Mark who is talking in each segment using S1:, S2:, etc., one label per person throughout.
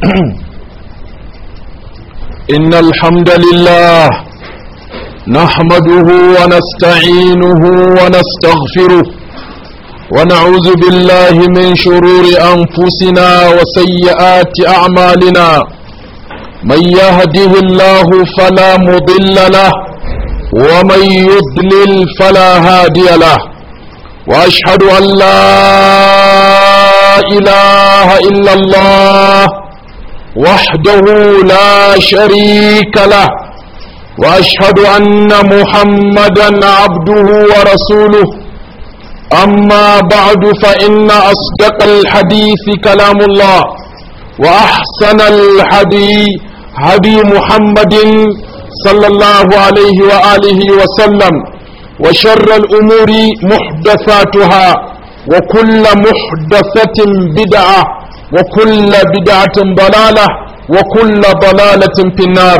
S1: إن الحمد لله نحمده ونستعينه ونستغفره ونعوذ بالله من شرور أنفسنا وسيئات أعمالنا من يهده الله فلا مضل له ومن يضلل فلا هادي له وأشهد أن لا إله إلا الله وحده لا شريك له واشهد ان محمدا عبده ورسوله اما بعد فان اصدق الحديث كلام الله واحسن الهدي هدي محمد صلى الله عليه واله وسلم وشر الامور محدثاتها وكل محدثه بدعه وكل بدعة ضلالة وكل ضلالة في النار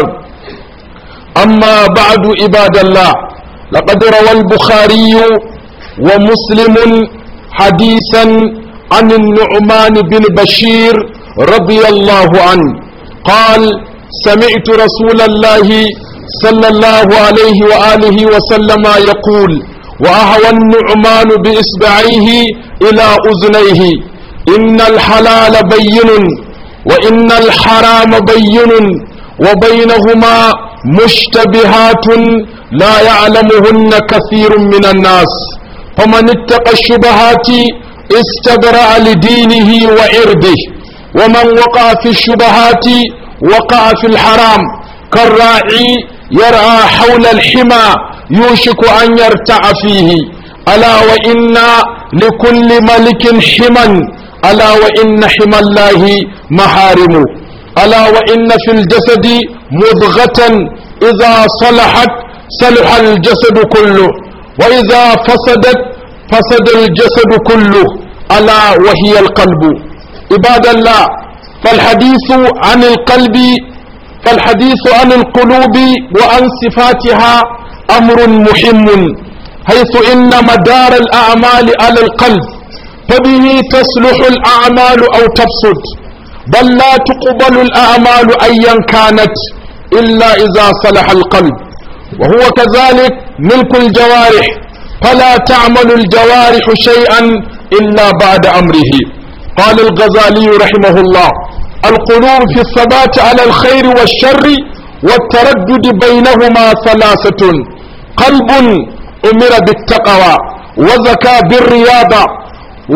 S1: أما بعد عباد الله لقد روى البخاري ومسلم حديثا عن النعمان بن بشير رضي الله عنه قال سمعت رسول الله صلى الله عليه وآله وسلم يقول وأهوى النعمان بإصبعيه إلى أذنيه إن الحلال بين وإن الحرام بين وبينهما مشتبهات لا يعلمهن كثير من الناس فمن اتقى الشبهات استبرأ لدينه وعرضه ومن وقع في الشبهات وقع في الحرام كالراعي يرعى حول الحمى يوشك أن يرتع فيه ألا وإن لكل ملك حمى ألا وإن حمى الله محارم ألا وإن في الجسد مضغة إذا صلحت صلح الجسد كله وإذا فسدت فسد الجسد كله ألا وهي القلب عباد الله فالحديث عن القلب فالحديث عن القلوب وعن صفاتها أمر مهم حيث إن مدار الأعمال على القلب فبه تصلح الأعمال أو تفسد بل لا تقبل الأعمال أيا كانت إلا إذا صلح القلب وهو كذلك ملك الجوارح فلا تعمل الجوارح شيئا إلا بعد أمره قال الغزالي رحمه الله القلوب في الثبات على الخير والشر والتردد بينهما ثلاثة قلب أمر بالتقوى وزكى بالرياضة و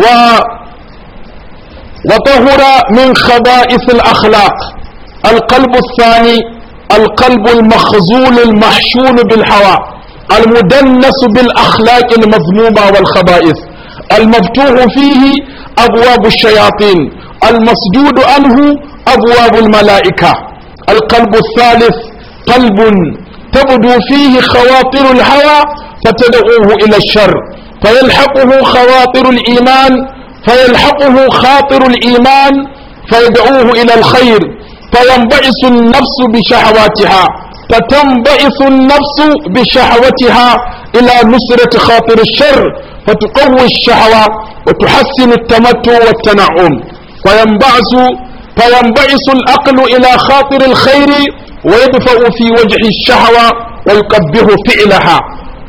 S1: وطهر من خبائث الأخلاق القلب الثاني القلب المخزول المحشون بالهوى المدنس بالأخلاق المذمومة والخبائث المفتوح فيه أبواب الشياطين المسدود عنه أبواب الملائكة القلب الثالث قلب تبدو فيه خواطر الهوى فتدعوه إلى الشر فيلحقه خواطر الإيمان فيلحقه خاطر الإيمان فيدعوه إلى الخير فينبعث النفس بشهواتها فتنبعث النفس بشهوتها إلى نصرة خاطر الشر فتقوي الشهوة وتحسن التمتع والتنعم فينبعث فينبعث العقل إلى خاطر الخير ويدفع في وجه الشهوة ويقبه فعلها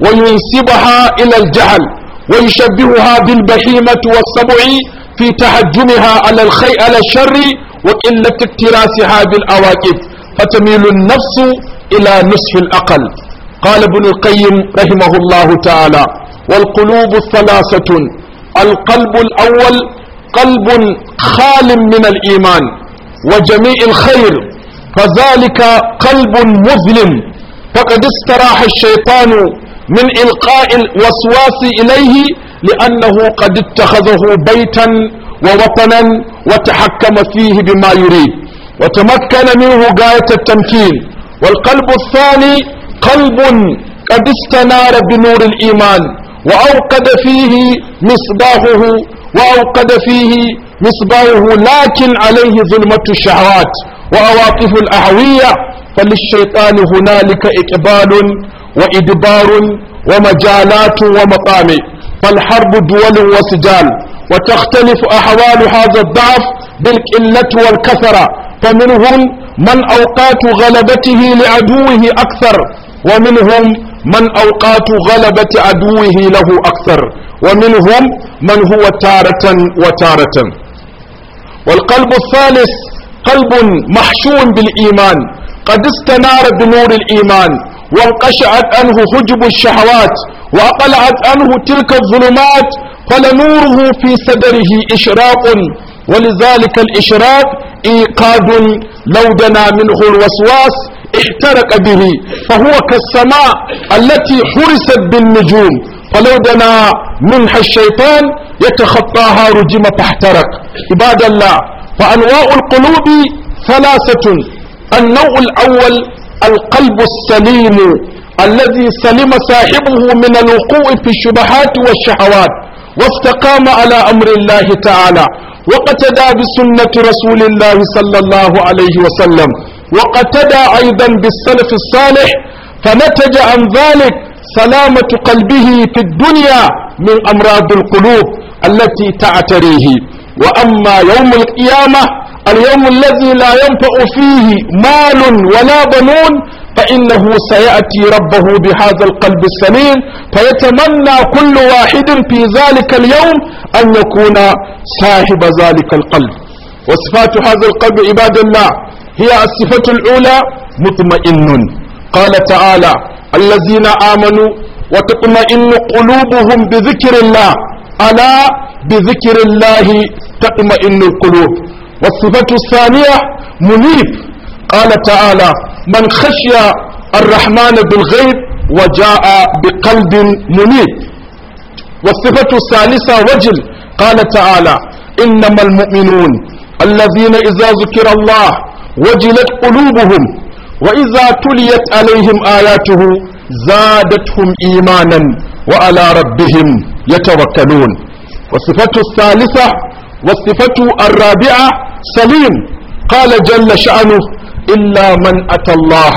S1: وينسبها إلى الجهل ويشبهها بالبهيمة والسبع في تهجمها على الخير على الشر وقلة اكتراسها بالأواكب فتميل النفس إلى نصف الأقل قال ابن القيم رحمه الله تعالى والقلوب ثلاثة القلب الأول قلب خال من الإيمان وجميع الخير فذلك قلب مظلم فقد استراح الشيطان من إلقاء الوسواس إليه لأنه قد اتخذه بيتا ووطنا وتحكم فيه بما يريد وتمكن منه غاية التمكين والقلب الثاني قلب قد استنار بنور الإيمان وأوقد فيه مصباحه وأوقد فيه مصباحه لكن عليه ظلمة الشهوات وعواطف الأهوية فللشيطان هنالك إقبال وإدبار ومجالات ومطامع فالحرب دول وسجال وتختلف أحوال هذا الضعف بالقلة والكثرة فمنهم من أوقات غلبته لعدوه أكثر ومنهم من أوقات غلبة عدوه له أكثر ومنهم من هو تارة وتارة والقلب الثالث قلب محشون بالإيمان قد استنار بنور الإيمان وانقشعت عنه حجب الشهوات وأقلعت عنه تلك الظلمات فلنوره في صدره إشراق ولذلك الإشراق إيقاد لو دنا منه الوسواس احترق به فهو كالسماء التي حرست بالنجوم فلو دنا منها الشيطان يتخطاها رجم فاحترق عباد الله فأنواع القلوب ثلاثة النوع الأول القلب السليم الذي سلم صاحبه من الوقوع في الشبهات والشهوات واستقام على أمر الله تعالى وقتدى بسنة رسول الله صلى الله عليه وسلم وقتدى أيضا بالسلف الصالح فنتج عن ذلك سلامة قلبه في الدنيا من أمراض القلوب التي تعتريه وأما يوم القيامة اليوم الذي لا ينفع فيه مال ولا بنون فإنه سيأتي ربه بهذا القلب السليم فيتمنى كل واحد في ذلك اليوم أن يكون صاحب ذلك القلب وصفات هذا القلب عباد الله هي الصفة الأولى مطمئن قال تعالى الذين آمنوا وتطمئن قلوبهم بذكر الله ألا بذكر الله تطمئن القلوب والصفة الثانية منيب قال تعالى من خشي الرحمن بالغيب وجاء بقلب منيب والصفة الثالثة وجل قال تعالى إنما المؤمنون الذين إذا ذكر الله وجلت قلوبهم وإذا تليت عليهم آياته زادتهم إيمانا وعلى ربهم يتوكلون والصفة الثالثة والصفة الرابعة سليم قال جل شأنه إلا من أتى الله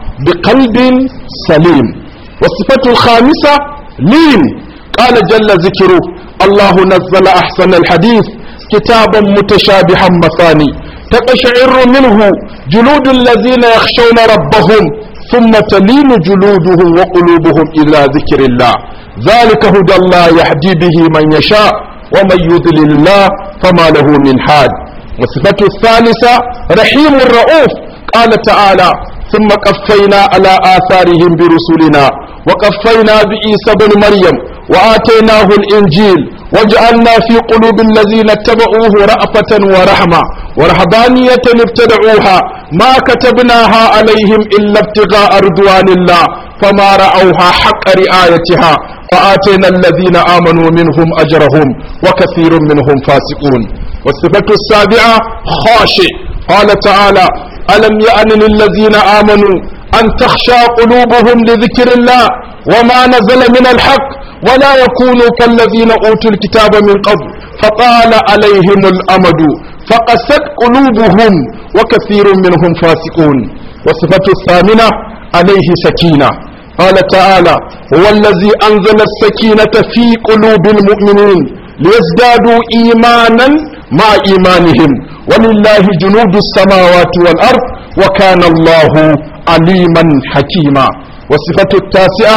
S1: بقلب سليم والصفة الخامسة لين قال جل ذكره الله نزل أحسن الحديث كتابا متشابها مثاني تقشعر منه جلود الذين يخشون ربهم ثم تلين جلودهم وقلوبهم إلى ذكر الله ذلك هدى الله يهدي به من يشاء ومن يضلل الله فما له من حاد والصفة الثالثة رحيم الرؤوف قال تعالى ثم قفينا على آثارهم برسلنا وقفينا بعيسى بن مريم وآتيناه الإنجيل وجعلنا في قلوب الذين اتبعوه رأفة ورحمة ورهبانية ابتدعوها ما كتبناها عليهم إلا ابتغاء رضوان الله فما رأوها حق رعايتها وآتينا الذين آمنوا منهم أجرهم وكثير منهم فاسقون والصفة السابعة خاشع قال تعالى ألم يأن للذين آمنوا أن تخشى قلوبهم لذكر الله وما نزل من الحق ولا يكونوا كالذين أوتوا الكتاب من قبل فطال عليهم الأمد فقست قلوبهم وكثير منهم فاسقون والصفة الثامنة عليه سكينة قال تعالى هو الذي أنزل السكينة في قلوب المؤمنين ليزدادوا إيمانا مع إيمانهم ولله جنود السماوات والأرض وكان الله عليما حكيما والصفة التاسعة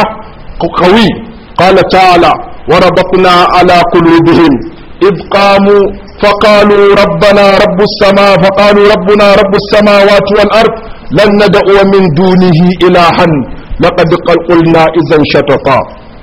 S1: قوي قال تعالى وربطنا على قلوبهم إذ قاموا فقالوا ربنا رب السماء فقالوا ربنا رب السماوات والأرض لن ندعو من دونه إلها لقد قلنا إذا شططا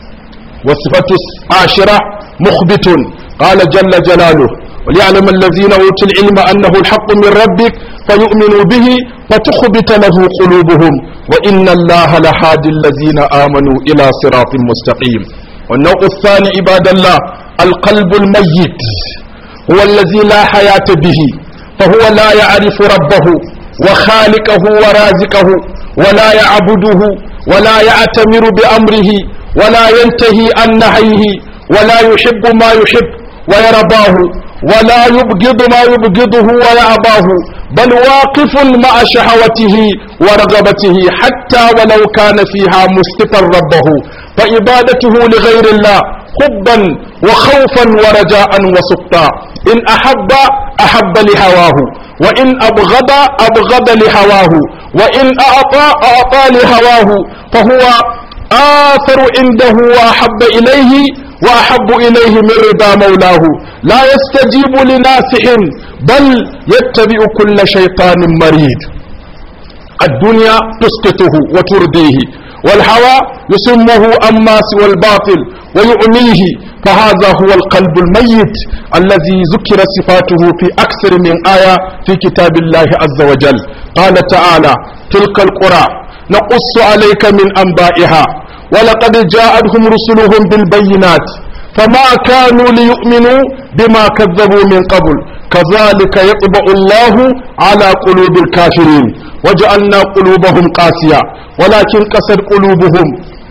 S1: والصفة العاشرة مخبت قال جل جلاله وليعلم الذين أوتوا العلم أنه الحق من ربك فيؤمنوا به فتخبت له قلوبهم وإن الله لهادي الذين آمنوا إلى صراط مستقيم والنوع الثاني عباد الله القلب الميت هو الذي لا حياة به فهو لا يعرف ربه وخالقه ورازقه ولا يعبده ولا يعتمر بأمره ولا ينتهي عن نهيه ولا يحب ما يحب ويرضاه ولا يبغض ما يبغضه ويأباه بل واقف مع شهوته ورغبته حتى ولو كان فيها مسقطا ربه فعبادته لغير الله حبا وخوفا ورجاء وسقطا إن أحب أحب لهواه وإن أبغض أبغض لهواه وإن أعطى أعطى لهواه فهو آثر عنده وأحب إليه وأحب إليه من رضا مولاه لا يستجيب لناصح بل يتبع كل شيطان مريد الدنيا تسقطه وترديه والهوى يسمه أما سوى الباطل ويعميه فهذا هو القلب الميت الذي ذكر صفاته في أكثر من آية في كتاب الله عز وجل قال تعالى تلك القرى نقص عليك من أنبائها ولقد جاءتهم رسلهم بالبينات فما كانوا ليؤمنوا بما كذبوا من قبل كذلك يطبع الله على قلوب الكافرين وجعلنا قلوبهم قاسية ولكن قسد قلوبهم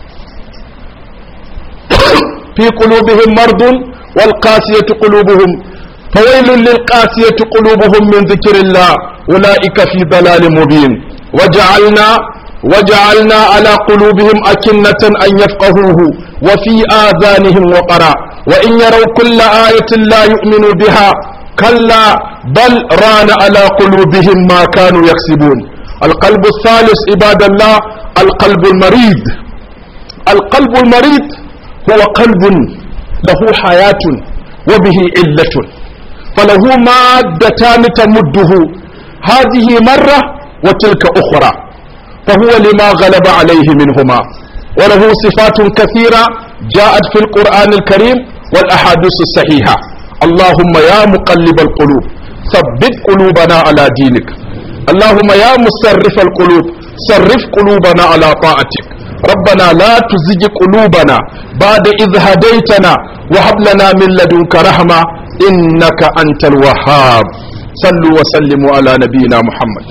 S1: في قلوبهم مرض والقاسية قلوبهم فويل للقاسية قلوبهم من ذكر الله أولئك في ضلال مبين وجعلنا وجعلنا على قلوبهم أكنة أن يفقهوه وفي آذانهم وقرا وإن يروا كل آية لا يؤمنوا بها كلا بل ران على قلوبهم ما كانوا يكسبون القلب الثالث عباد الله القلب المريض القلب المريض هو قلب له حياة وبه علة فله مادتان تمده هذه مرة وتلك أخرى فهو لما غلب عليه منهما وله صفات كثيرة جاءت في القرآن الكريم والأحاديث الصحيحة اللهم يا مقلب القلوب ثبت قلوبنا على دينك اللهم يا مصرف القلوب صرف قلوبنا على طاعتك ربنا لا تزج قلوبنا بعد إذ هديتنا وهب لنا من لدنك رحمة إنك أنت الوهاب صلوا وسلموا على نبينا محمد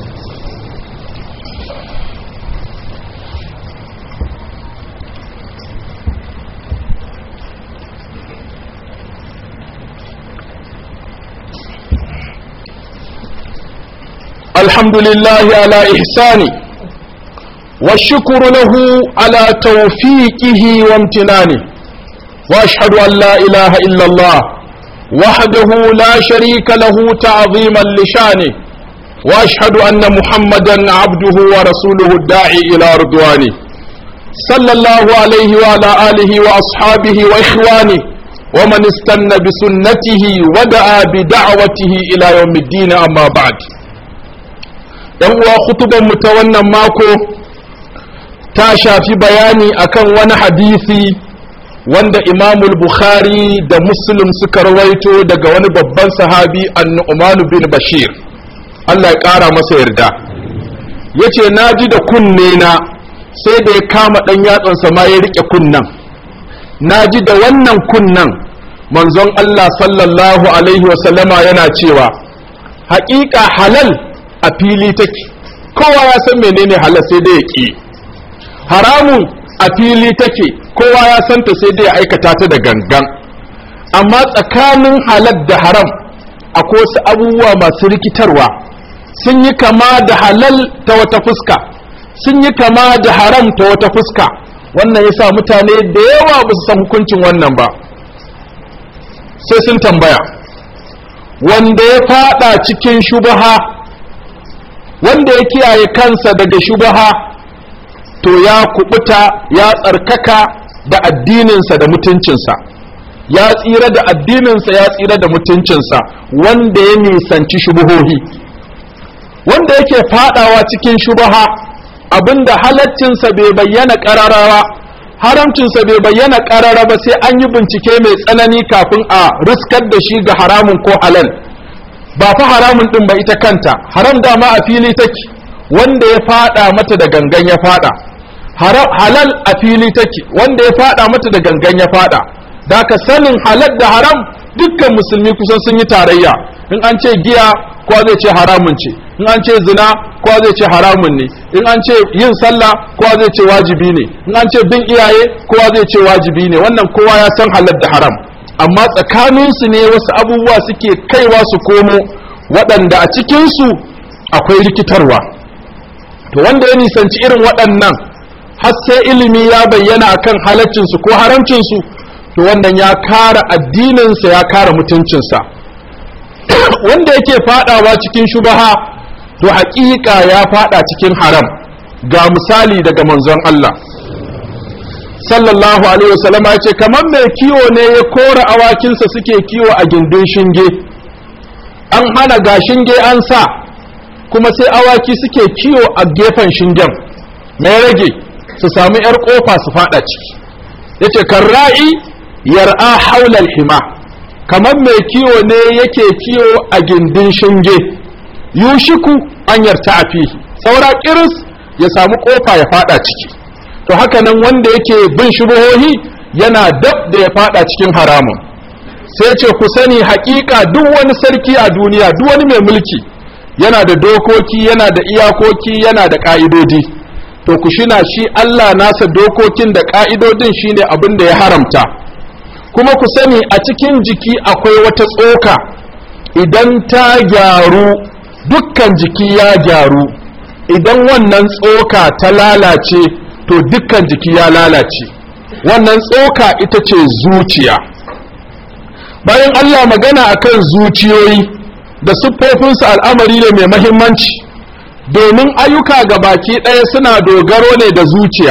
S1: الحمد لله على إحسانه والشكر له على توفيقه وامتنانه وأشهد أن لا إله إلا الله وحده لا شريك له تعظيما لشانه وأشهد أن محمدا عبده ورسوله الداعي إلى رضوانه صلى الله عليه وعلى آله وأصحابه وإخوانه ومن استنى بسنته ودعا بدعوته إلى يوم الدين أما بعد yan uwa khutuban mu ta wannan mako ta shafi bayani akan wani hadisi wanda imamul bukhari da muslim suka rawaito daga wani babban sahabi annu'manu bin bashir Allah ya ƙara masa yarda yace na ji da kunne na sai da ya kama ɗan yatsansa ma ya riƙe kunnan na ji da wannan kunnan manzon Allah sallallahu alaihi wasallama yana cewa haƙiƙa halal a fili take kowa ya san menene halal sai dai ya ƙi haramun a fili take kowa ya santa sai dai ya aikata ta da gangan amma tsakanin halal da haram akwai wasu abubuwa masu rikitarwa sun yi kama da halal ta wata fuska sun yi kama da haram ta wata fuska wannan yasa mutane da yawa ba su san hukuncin wannan ba sai sun tambaya wanda ya fada cikin shubaha wanda ya kiyaye kansa daga shubaha to ya kubuta ya tsarkaka da addininsa da mutuncinsa ya tsira da addininsa ya tsira da mutuncinsa wanda ya nisanci shubuhohi wanda yake fadawa cikin shubaha abinda halaccinsa bai bayyana kararawa haramcinsa bai bayyana karara ba sai an yi bincike mai tsanani kafin a riskar da shi ga haramun ko halal ba fa haramun din ba ita kanta haram dama a fili take wanda ya fada mata da gangan ya fada halal a fili take wanda ya fada mata da gangan ya fada da ka sanin halal da haram dukkan musulmi kusan sun yi tarayya in an ce giya kowa zai ce haramun ce in an ce zina kowa zai ce haramun ne in an ce yin sallah kowa zai ce wajibi ne in an ce bin iyaye kowa zai ce wajibi ne wannan kowa ya san halal da haram amma tsakaninsu ne wasu abubuwa suke kaiwa su komo waɗanda a cikinsu akwai rikitarwa to wanda ya nisanci irin waɗannan har sai ilimi ya bayyana akan halaccinsu ko haramcinsu to wannan ya kara addininsa ya kara mutuncinsa wanda yake fadawa cikin shubaha to haƙiƙa ya fada cikin haram ga misali daga manzon Allah sallallahu alaihi wasallam ya ce kamar mai kiwo ne ya kora awakinsa suke kiwo a gindin shinge an hana ga shinge an sa kuma sai awaki suke kiwo a gefen shingen mai rage su samu yar kofa su fada ciki yace karra'i yar'a haulal hima kamar mai kiwo ne yake kiwo a gindin shinge yushiku an yarta a fihi saura kiris ya samu kofa ya fada ciki to haka nan wanda yake bin shubuhohi yana dab da ya fada cikin haramun sai ce ku sani hakika duk wani sarki a duniya duk wani mai mulki yana da dokoki yana da iyakoki yana da ka'idodi to ku shina shi Allah nasa dokokin da ka'idodin shine abin da ya haramta kuma ku sani a cikin jiki akwai wata tsoka idan ta gyaru dukkan jiki ya gyaru idan wannan tsoka ta lalace to dukkan jiki ya lalace wannan tsoka ita ce zuciya bayan Allah magana akan zuciyoyi da siffofinsu al'amari ne mai mahimmanci domin ayyuka ga baki ɗaya suna dogaro ne da zuciya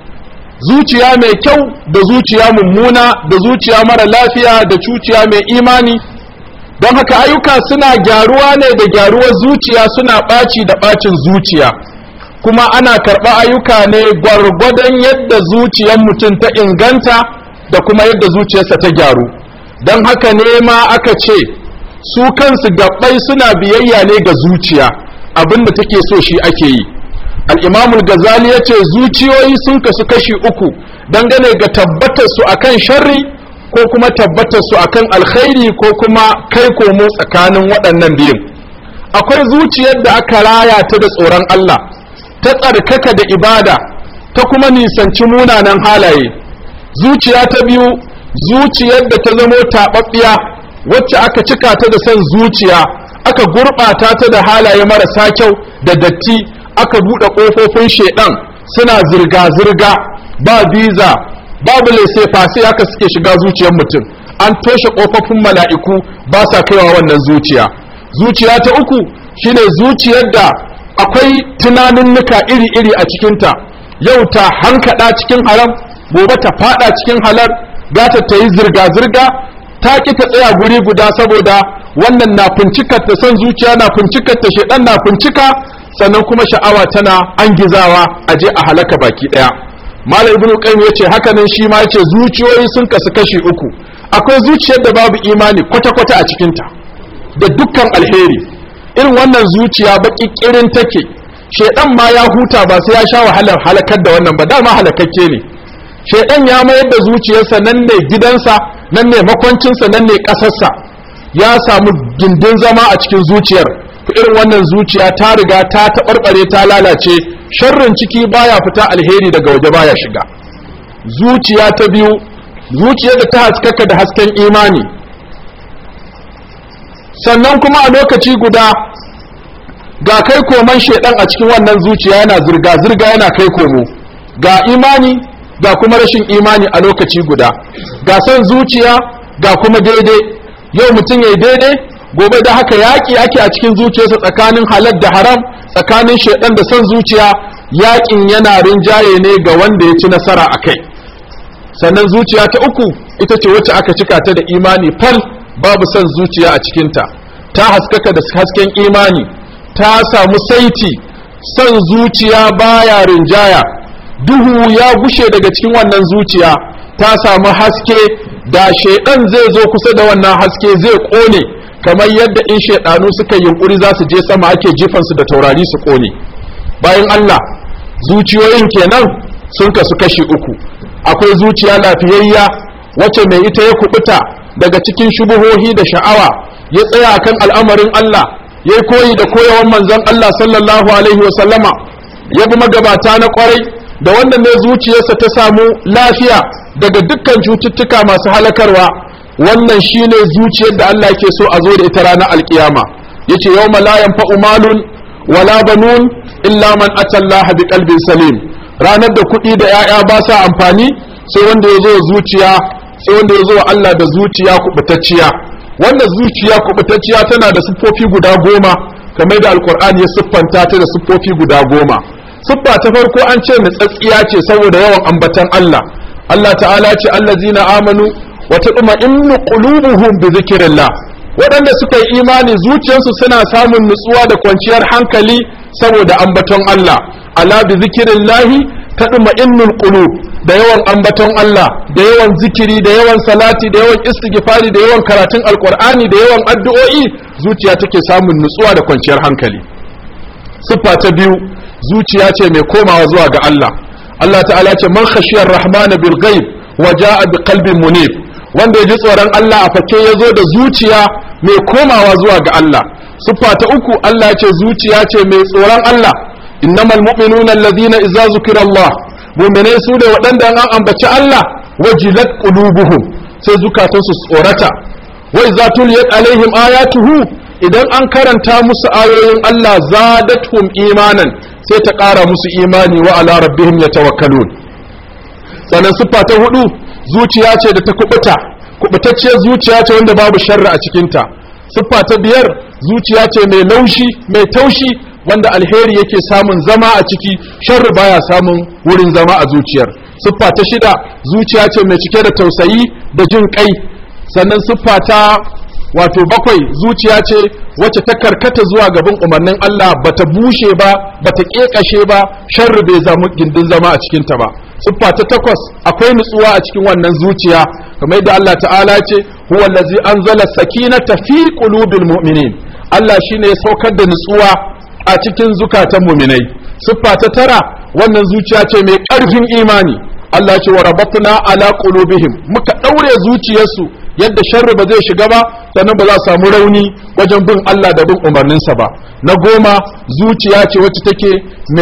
S1: zuciya mai kyau da zuciya mummuna da zuciya mara lafiya da zuciya mai imani don haka ayyuka suna gyaruwa ne da gyaruwar zuciya suna ɓaci da ɓacin zuciya kuma ana karɓa ayyuka ne gwargwadon yadda zuciyar mutum ta inganta da kuma yadda zuciyarsa ta gyaru don haka ne ma aka ce su kansu gabbai suna biyayya ne ga zuciya abin da take so shi ake yi al'imamul gazali ya ce zuciyoyi sun kasu kashi uku dangane ga tabbatar su akan sharri ko kuma tabbatar su akan alkhairi ko kuma kai komo tsakanin waɗannan biyun akwai zuciyar da aka raya ta da tsoron Allah ta tsarkaka da ibada ta kuma nisanci munanan halaye zuciya ta biyu zuciyar da ta zamo taɓaɓɓiya wacce aka cika ta da son zuciya aka gurɓata ta da halaye marasa kyau da datti aka buɗe ƙofofin shaiɗan suna zirga-zirga ba biza babu lese fasi haka suke shiga zuciyar mutum an toshe ƙofofin mala'iku ba sa kaiwa wannan zuciya zuciya ta uku shine zuciyar da akwai tunaninnika iri-iri a cikinta yau ta hankaɗa cikin haram gobe ta faɗa cikin halar gata ta yi zirga-zirga ta ƙi ta tsaya guri guda saboda wannan na fincikar ta son zuciya na fincikar ta shaidan na fincika sannan kuma sha'awa tana an gizawa a je a halaka baki ɗaya malam ibnu qayyim yace haka nan shi ma yace zuciyoyi sun kasu kashi uku akwai zuciyar da babu imani kwata-kwata a cikinta da dukkan alheri irin wannan zuciya baki kirin take shedan ma ya huta ba sai ya sha wahalar halakar da wannan ba dama halakakke ne shedan ya mayar da zuciyarsa nan ne gidansa nan ne makwancinsa nan ne ƙasarsa ya samu gindin zama a cikin zuciyar to irin wannan zuciya ta riga ta taɓarɓare ta lalace sharrin ciki baya fita alheri daga waje baya shiga zuciya ta biyu zuciyar da ta haskaka da hasken imani sannan kuma a lokaci guda ga kai koman shedan a cikin wannan zuciya yana zirga-zirga yana kai komo ga imani ga kuma rashin imani a lokaci guda ga son zuciya ga kuma daidai yau mutum ya daidai gobe da haka yaƙi ake a cikin zuciyarsa tsakanin halal da haram tsakanin shedan da son zuciya yaƙin yana rinjaye ne ga wanda ya ci nasara a kai sannan zuciya ta uku ita ce wacce aka cika ta da imani fal babu son zuciya a cikinta ta haskaka da hasken imani ta samu saiti son zuciya baya rinjaya duhu ya gushe daga cikin wannan zuciya ta samu haske da shaidan zai zo kusa da wannan haske zai kone kamar yadda in shaidanu suka yunkuri za su je sama ake jifansu da taurari su kone bayan Allah zuciyoyin kenan sun kasu kashi uku akwai zuciya lafiyayya wacce mai ita ya kubuta daga cikin shubuhohi da sha'awa ya tsaya kan al'amarin Allah ya yi koyi da koyawan manzon Allah sallallahu alaihi wa sallama ya bi magabata na kwarai da wannan ne zuciyarsa ta samu lafiya daga dukkan cututtuka masu halakarwa wannan shine zuciyar da Allah yake so a zo da ita ranar alkiyama yace yawma la yanfa'u malun wala banun illa man atallaha bi qalbin salim ranar da kuɗi da 'ya'ya ba sa amfani sai wanda ya zo zuciya sai wanda ya zo wa Allah da zuciya kubutacciya wanda zuciya kubutacciya tana da siffofi guda goma kamar da alkur'ani ya siffanta ta da siffofi guda goma siffa ta farko an ce nutsatsiya ce saboda yawan ambatan Allah Allah ta'ala ce allazina amanu wa tatma'innu qulubuhum bi dhikrillah waɗanda suka yi imani zuciyarsu suna samun nutsuwa da kwanciyar hankali saboda ambaton Allah ala bi zikrillahi tatma'innul qulub da yawan ambaton Allah da yawan zikiri da yawan salati da yawan istighfari da yawan karatun alqur'ani da yawan addu'o'i zuciya take samun nutsuwa da kwanciyar hankali siffa ta biyu zuciya ce mai komawa zuwa ga Allah Allah ta'ala ce man khashiyar rahmana bil ghaib wa ja'a bi qalbin munib wanda ya ji tsoron Allah a fake ya zo da zuciya mai komawa zuwa ga Allah siffa ta uku Allah ce zuciya ce mai tsoron Allah innamal mu'minuna allazina idza zukira Allah mu'minai su da waɗanda an ambaci Allah wajilat qulubuhum sai zukatan su tsorata wa idza tuliyat alaihim ayatuhu idan an karanta musu ayoyin Allah zadatuhum imanan sai ta ƙara musu imani wa ala rabbihim yatawakkalun sannan siffa ta hudu zuciya ce da ta kubuta kubutacciyar zuciya ce wanda babu sharri a cikinta siffa ta biyar zuciya ce mai laushi mai taushi wanda alheri yake samun zama a ciki sharri baya samun wurin zama a zuciyar siffa ta shida zuciya ce mai cike da tausayi da jin kai sannan siffa ta wato bakwai zuciya ce wacce ta karkata zuwa gaban umarnin Allah bata bushe ba bata kekashe ba sharri bai zama gindin zama a cikinta ba siffa ta takwas akwai nutsuwa a cikin wannan zuciya kamar yadda Allah ta'ala ce huwa allazi anzala sakinata fi qulubil mu'minin Allah shine ya saukar da nutsuwa a cikin zukatan mu'minai siffa ta tara wannan zuciya ce mai ƙarfin imani Allah ce wa rabatna ala qulubihim muka daure zuciyarsu yadda sharri ba zai shiga ba sannan ba za su samu rauni wajen bin Allah da bin umarninsa ba na goma zuciya ce wacce take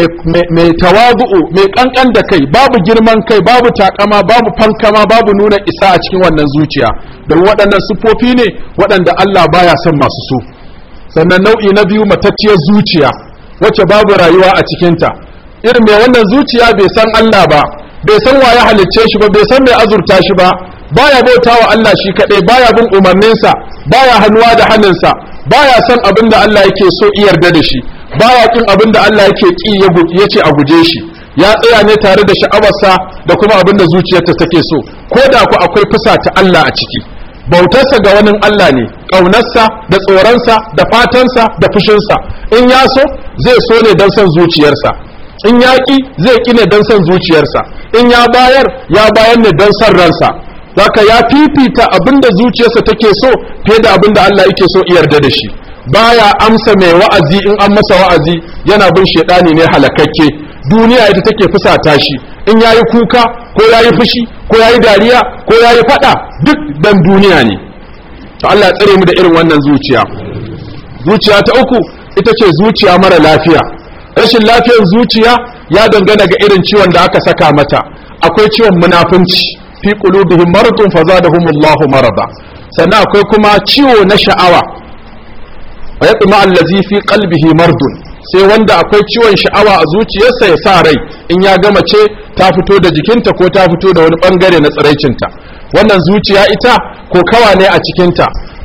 S1: mai tawazu'u mai kankan da kai babu girman kai babu takama babu fankama babu nuna isa a cikin wannan zuciya don waɗannan siffofi ne waɗanda Allah baya son masu su sannan nau'i na biyu matacciyar zuciya wacce babu rayuwa a cikinta irin mai wannan zuciya bai san Allah ba bai san wa ya halicce shi ba bai san mai azurta shi ba baya bauta wa Allah shi kadai baya bin umarninsa baya hannuwa da hannunsa baya son abin da Allah yake so yarda da shi baya kin abin da Allah yake ki ya ce a guje shi ya tsaya ne tare da sha'awarsa da kuma abin da zuciyarta take so ko da ku akwai fusa ta Allah a ciki bautarsa ga wani Allah ne ƙaunarsa da tsoronsa da fatansa da fushinsa in ya so zai so ne don son zuciyarsa in ya ƙi zai ƙi ne don son zuciyarsa in ya bayar ya bayar ne don son ransa zaka ya fifita abinda zuciyarsa take so fiye da abinda Allah yake so yarda da shi baya amsa mai wa'azi in an masa wa'azi yana bin shedani ne halakakke duniya ita take fusata shi in yayi kuka ko yayi fushi ko yayi dariya ko yayi fada duk dan duniya ne to Allah ya tsare mu da irin wannan zuciya zuciya ta uku ita ce zuciya mara lafiya rashin lafiyar zuciya ya dangana ga irin ciwon da aka saka mata akwai ciwon munafunci fi qulubihim maradun fazadahumullahu marada sannan akwai kuma ciwo na sha'awa wa yatma allazi fi qalbihi mardun sai wanda akwai ciwon sha'awa a zuciyarsa ya sa rai in ya gama ce ta fito da jikinta ko ta fito da wani bangare na tsiraicinta wannan zuciya ita ko kawa ne a cikinta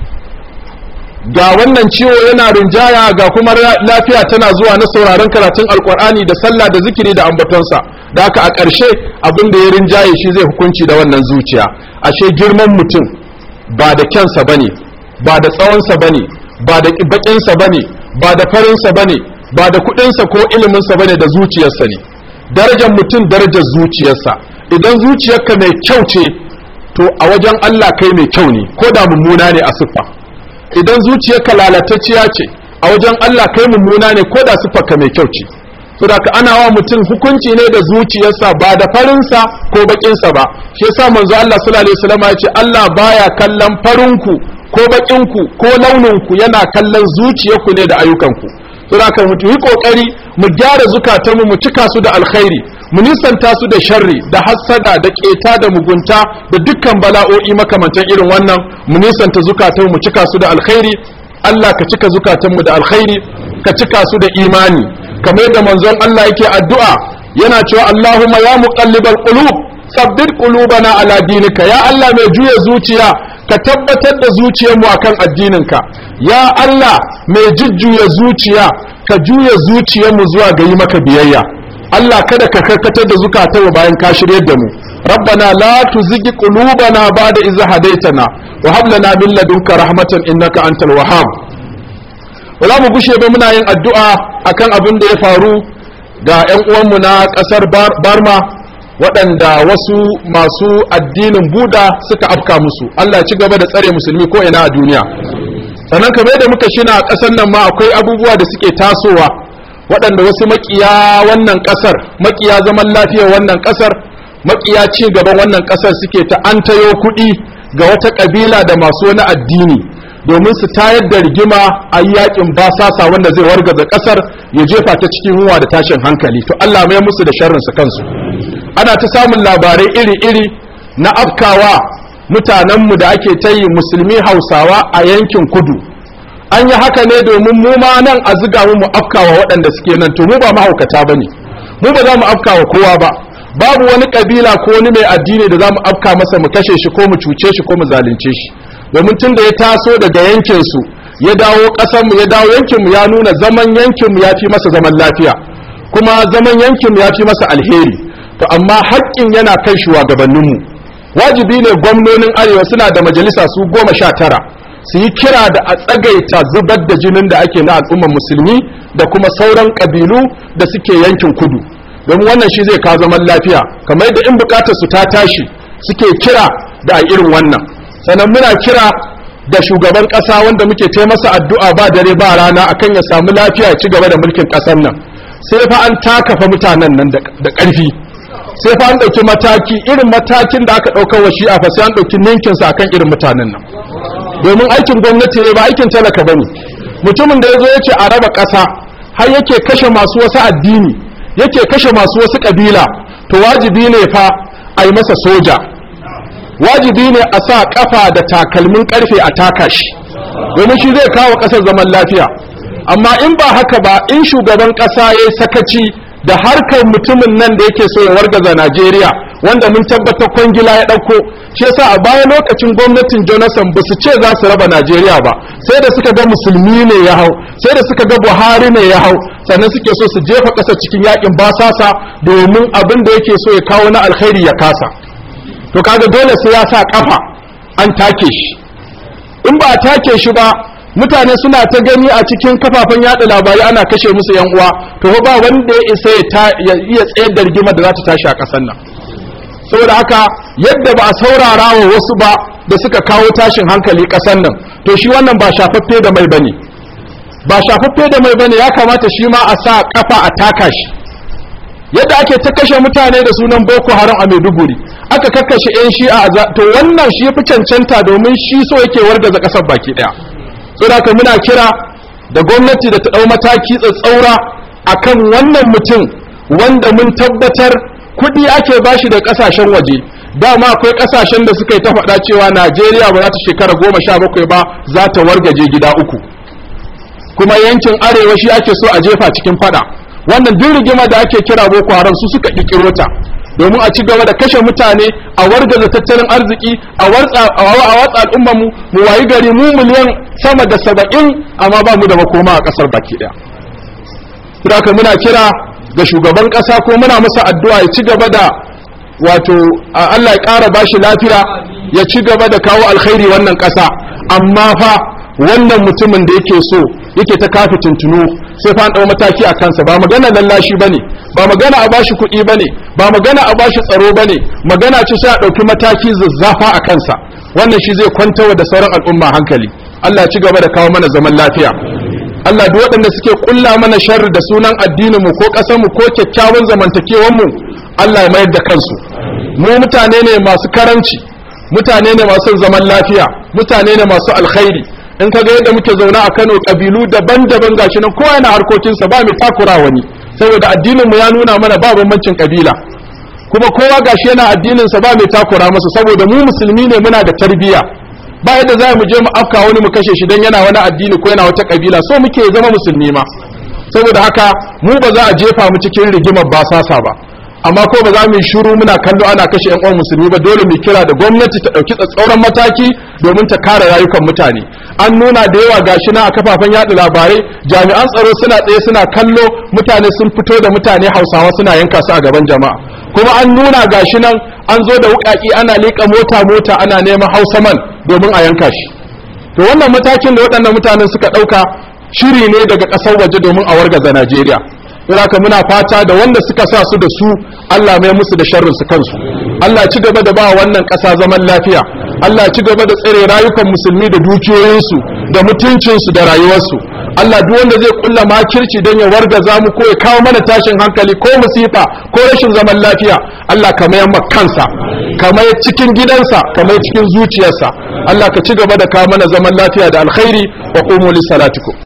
S1: ga wannan ciwo yana rinjaya ga kuma lafiya tana zuwa na sauraron karatun alkur'ani da sallah da zikiri da ambatonsa da haka a ƙarshe abin da ya rinjaye shi zai hukunci da wannan zuciya ashe girman mutum ba da kyansa bane ba da tsawonsa bane ba da baƙinsa bane ba da farinsa bane ba da kuɗinsa ko iliminsa bane da zuciyarsa ne darajar mutum darajar zuciyarsa idan zuciyarka mai kyau ce to a wajen Allah kai mai kyau ne ko da mummuna ne a siffa idan zuciyarka lalatacciya ce a wajen Allah kai mummuna ne ko da siffarka mai kyau ce to da ana wa mutum hukunci ne da zuciyarsa ba da farinsa ko bakinsa ba shi yasa manzo Allah sallallahu alaihi wasallam ya ce Allah baya kallon farinku ko bakinku ko launinku yana kallon zuciyarku ne da ayyukanku to da mu yi kokari mu gyara zukatanmu mu cika su da alkhairi mu nisanta su da sharri da hassada da keta da mugunta da dukkan bala'o'i makamantan irin wannan mu nisanta zukatanmu mu cika su da alkhairi Allah ka cika zukatanmu da alkhairi ka cika su da imani kamar yadda manzon Allah yake addu'a yana cewa Allahumma ya muqallibal qulub sabbit qulubana ala dinika ya Allah mai juya zuciya ka tabbatar da zuciyarmu akan addininka ya Allah mai jujjuya zuciya ka juya zuciyarmu zuwa ga yi maka biyayya Allah kada ka karkatar da zukatanmu bayan ka shiryar da mu ربنا لا تزغ قلوبنا بعد إذ هديتنا وهب لنا من لدنك رحمة إنك أنت الوهاب wala mu gushe ba muna yin addu'a akan abin da ya faru ga 'yan uwanmu na ƙasar Barma waɗanda wasu masu addinin Buda suka afka musu Allah ya ci gaba da tsare musulmi ko ina a duniya sannan kamar da muka shina a ƙasar nan ma akwai abubuwa da suke tasowa waɗanda wasu makiya wannan ƙasar makiya zaman lafiyar wannan ƙasar makiya ci gaban wannan ƙasar suke ta an tayo kuɗi ga wata ƙabila da masu wani addini domin su tayar da rigima a yakin basasa wanda zai wargaza ƙasar ya jefa ta cikin ruwa da tashin hankali to Allah mai musu da sharrinsu kansu ana ta samun labarai iri-iri na afkawa mutanenmu da ake ta yi musulmi hausawa a yankin kudu an yi haka ne domin mu ma nan a ziga mu mu afkawa waɗanda suke nan to mu ba mahaukata ba ne mu ba za mu afkawa kowa ba babu wani kabila ko wani mai addini da za mu afka masa mu kashe shi ko mu cuce shi ko mu zalunce shi domin tun da ya taso daga yankinsu ya dawo ƙasarmu ya dawo yankinmu ya nuna zaman yankinmu ya fi masa zaman lafiya kuma zaman yankinmu ya fi masa alheri to amma haƙƙin yana kan shugabanninmu wajibi ne gwamnonin arewa suna da majalisa su goma sha tara su yi kira da a tsagaita zubar da jinin da ake na al'ummar musulmi da kuma sauran ƙabilu da suke yankin kudu domin wannan shi zai kawo zaman lafiya kamar yadda in bukatar su ta tashi suke kira da a irin wannan sannan muna kira da shugaban ƙasa wanda muke ce masa addu'a ba dare ba rana akan ya samu lafiya ya ci gaba da mulkin ƙasar nan sai fa an takafa mutanen nan da ƙarfi sai fa an ɗauki mataki irin matakin da aka ɗaukar wa shi'a fa sai an ɗauki ninkin sa akan irin mutanen nan domin aikin gwamnati ne ba aikin talaka bane mutumin da ya zo ya ce a raba ƙasa har yake kashe masu wasu addini yake kashe masu wasu ƙabila to wajibi ne fa a yi masa soja wajibi ne a sa kafa da takalmin karfe a taka shi domin shi zai kawo kasar zaman lafiya amma in ba haka ba in shugaban kasa ya sakaci da harkar mutumin nan da yake so ya wargaza Najeriya wanda mun tabbatar kwangila ya ɗauko shi yasa a baya lokacin gwamnatin Jonathan ba su ce za su raba Najeriya ba sai da suka ga musulmi ne ya hau sai da suka ga Buhari ne ya hau sannan suke so su jefa ƙasar cikin yakin basasa domin abin da yake so ya kawo na alkhairi ya kasa to kaga dole sai ya sa kafa an take shi in ba a take shi ba mutane suna ta gani a cikin kafafen yada labarai ana kashe musu yan uwa to ba wanda ya isa ya iya tsayar da rigimar da za ta tashi a ƙasar nan saboda haka yadda ba a saurara wa wasu ba da suka kawo tashin hankali ƙasar nan to shi wannan ba shafaffe da mai bane ba shafaffe da mai bane ya kamata shi ma a sa kafa a taka shi yadda ake ta kashe mutane da sunan boko haram a maiduguri aka kakkashe 'yan shi'a to wannan shi fi cancanta domin shi so yake wargaza ƙasar baki ɗaya saboda muna kira da gwamnati da ta ɗau mataki tsatsaura akan wannan mutum wanda mun tabbatar kuɗi ake bashi da ƙasashen waje dama akwai ƙasashen da suka yi ta faɗa cewa najeriya ba za ta shekara goma sha bakwai ba za ta wargaje gida uku kuma yankin arewa shi ake so a jefa cikin faɗa wannan duk rigima da ake kira boko haram su suka ƙirƙiro ta domin a ci gaba da kashe mutane a wargaza tattalin arziki a watsa al'ummar mu mu wayi gari mu miliyan sama da saba'in amma ba mu da makoma a ƙasar baki ɗaya. Saboda muna kira ga shugaban ƙasa ko muna masa addu'a ya ci gaba da wato Allah ya ƙara bashi lafiya ya ci gaba da kawo alkhairi wannan ƙasa amma fa wannan mutumin da yake so yake ta kafi tuntunu sai fa an dau mataki a kansa ba magana lallashi bane ba magana a bashi kuɗi bane ba magana a bashi tsaro bane magana ce sai a ɗauki mataki zazzafa a kansa wannan shi zai kwantawa da sauran al'umma hankali Allah ci gaba da kawo mana zaman lafiya Allah duk waɗanda suke kulla mana sharri da sunan addinin mu ko ƙasar mu ko kyakkyawan zamantakewar mu Allah ya mayar da kansu mu mutane ne masu karanci mutane ne masu zaman lafiya mutane ne masu alkhairi in ka ga yadda muke zaune a Kano kabilu daban-daban gashi nan kowa yana harkokinsa ba mai takura wani saboda addinin mu ya nuna mana ba bambancin kabila kuma kowa gashi yana addinin sa ba mai takura masa saboda mu musulmi ne muna da tarbiyya ba yadda za mu je mu afka wani mu kashe shi dan yana wani addini ko yana wata kabila so muke zama musulmi ma saboda haka mu ba za a jefa mu cikin rigimar basasa ba amma ko ba za mu yi shiru muna kallo ana kashe yan uwan musulmi ba dole mu kira da gwamnati ta dauki tsatsauran mataki domin ta kare rayukan mutane an nuna da yawa gashi na a kafafen yada labarai jami'an tsaro suna tsaye suna kallo mutane sun fito da mutane hausawa suna yanka su a gaban jama'a kuma an nuna gashi nan an zo da wukaki ana liƙa mota mota ana neman hausaman domin a yanka shi to wannan matakin da waɗannan mutanen suka ɗauka shiri ne daga ƙasar waje domin a wargaza najeriya haka muna fata da wanda suka sa su da su Allah mai musu da sharrin su kansu Allah ci gaba da ba wannan ƙasa zaman lafiya Allah ci gaba da tsare rayukan musulmi da dukiyoyinsu da mutuncinsu da rayuwarsu Allah duk wanda zai kulla makirci don ya wargaza mu ko ya kawo mana tashin hankali ko musifa ko rashin zaman lafiya Allah ka mayar kansa ka mayar cikin gidansa ka mayar cikin zuciyarsa Allah ka ci gaba da kawo mana zaman lafiya da alkhairi wa qumu li salatikum